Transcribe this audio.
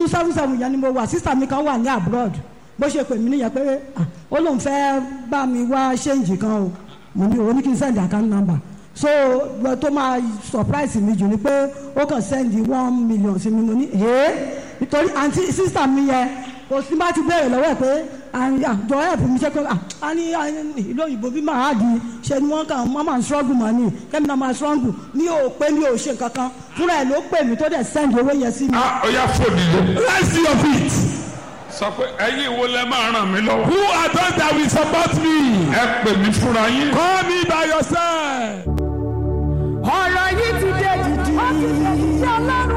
seven seven yẹn ni mo wà sísà mi kan wà ní abroad bó ṣe pè mí nìyẹn pé ah, ó lóun fẹ́ bá mi wá ṣéǹjì kan o mo ní o ní kí n send account number so gbọ́ tó máa surprise mi jù ni pé ó kàn send one million sí mi mo ní ee nítorí àǹtí sísà mi yẹn kò sí bá ti béèrè lọ́wọ́ ẹ̀ pé àjọ ẹ̀pù mi ṣe pé a ní ìlú òyìnbó bí màá di ṣe ni wọ́n kàn wọ́n máa ń struggle mọ́ ni kẹ́mi náà máa struggle mi ò pé mi ò ṣe kankan fúnra ẹ̀ ló pè mí tó dẹ̀ send owó yẹn sí mi. a ó yá fòdì lé. Rise to your feet. sọ pé ẹ̀yin wo lẹ máa ràn mí lọ́wọ́. Who are those that will support me? ẹ pè mí fúnra yín. Call me by yourself. ọ̀rọ̀ yìí ti dé dìdì.